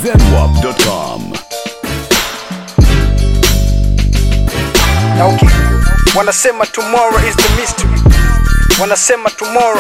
zedwap.com. Na okay. Wanasema tomorrow is the mystery, wanasema tomorrow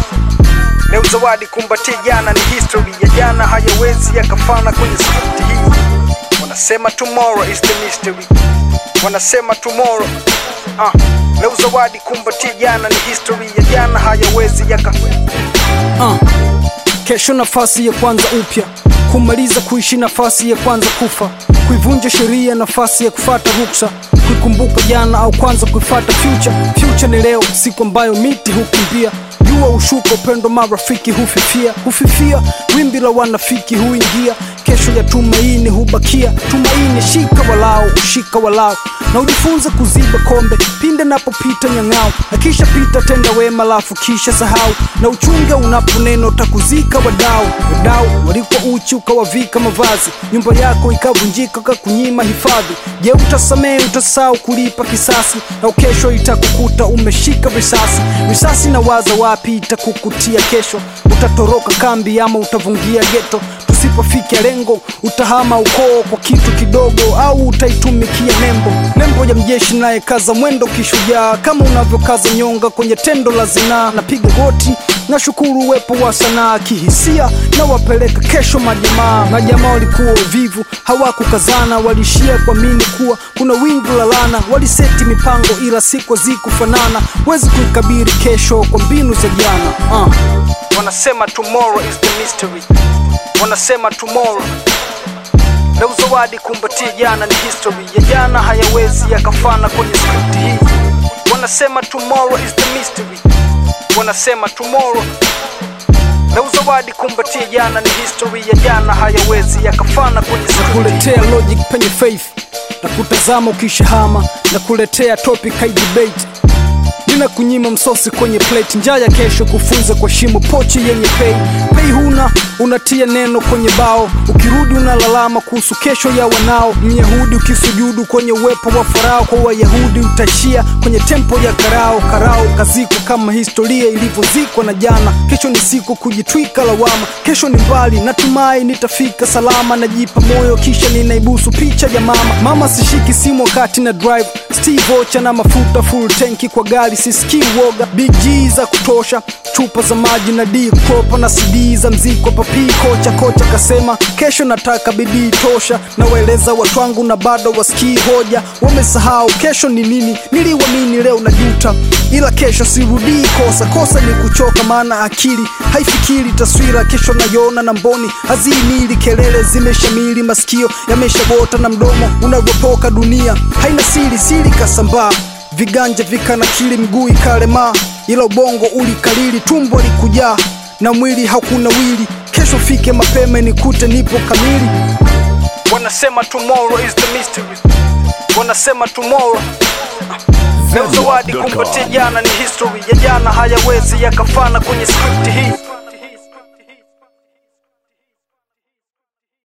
leo zawadi kumbatia jana ni history ya jana hayawezi yakafana kwenye script hii. Wanasema tomorrow is the mystery, wanasema tomorrow ah. Leo zawadi kumbatia jana ni history ya jana hayawezi yaka uh. Kesho nafasi ya kwanza upya, kumaliza kuishi nafasi ya kwanza kufa, kuivunja sheria nafasi ya kufata ruksa, kuikumbuka jana au kwanza kuifata future. Future ni leo, siku ambayo miti hukimbia jua ushuka, upendo marafiki hufifia, hufifia, wimbi la wanafiki huingia, kesho ya tumaini hubakia. Tumaini shika walao, ushika walao, na ujifunze kuziba kombe pinde napopita nyang'ao, na kisha pita tenda wema, lafu kisha sahau, na uchunge unaponeno takuzika wadau. Wadau walikuwa uchi ukawavika mavazi, nyumba yako ikavunjika kakunyima hifadhi. Je, utasamehe? Utasahau kulipa kisasi, na kesho itakukuta umeshika risasi. Risasi na waza wapi itakukutia kesho, utatoroka kambi ama utavungia geto. Tusipofikia lengo, utahama ukoo kwa kitu kidogo, au utaitumikia nembo. Nembo ya mjeshi naye kaza mwendo kishujaa, kama unavyokaza nyonga kwenye tendo la zinaa. Napiga goti na shukuru uwepo wa sanaa kihisia, na wapeleka kesho majamaa. Majamaa walikuwa uvivu, hawakukazana, walishia kuamini kuwa kuna wingu la lana. Waliseti mipango ila siku hazikufanana, wezi kuikabiri kesho kwa mbinu za jana uh. Wanasema tomorrow is the mystery, wanasema tomorrow leo zawadi kumbatia jana ni history ya jana hayawezi yakafana kwenye script hii. Wanasema tomorrow is the mystery, wanasema tomorrow leo zawadi kumbatia jana ni history ya jana hayawezi yakafana kwenye script hii. kuletea logic penye faith na kutazama ukishahama na kuletea topic hai debate nina kunyima msosi kwenye plate njaa ya kesho kufunza kwa shimo pochi yenye pei pei huna unatia neno kwenye bao ukirudi unalalama kuhusu kesho ya wanao myahudi ukisujudu kwenye uwepo wa farao kwa wayahudi utaishia kwenye tempo ya karao karao kazikwa kama historia ilivyozikwa na jana kesho ni siku kujitwika lawama kesho ni mbali natumai nitafika salama najipa moyo kisha ninaibusu picha ya mama mama sishiki simu wakati na drive steve ocha na mafuta full tanki kwa gari sisikii woga big G za kutosha chupa za maji na d kopa na cd za mziko papi kocha kocha kasema kesho nataka bidii tosha na waeleza watu wangu na bado wasikii hoja wamesahau kesho ni nini niliwamini leo na juta ila kesho sirudii kosa kosa ni kuchoka maana akili haifikiri taswira kesho nayona na mboni haziimili kelele zimeshamili masikio yameshabota na mdomo unavyopoka dunia haina siri siri kasambaa viganja vikanakili mguu ikalemaa ila ubongo ulikalili tumbo likujaa na mwili hakuna wili kesho fike mapema nikute nipo kamili Wanasema tomorrow is the mystery, wanasema tomorrow leo zawadi kumbatia jana ni history ya jana hayawezi yakafana kwenye script hii.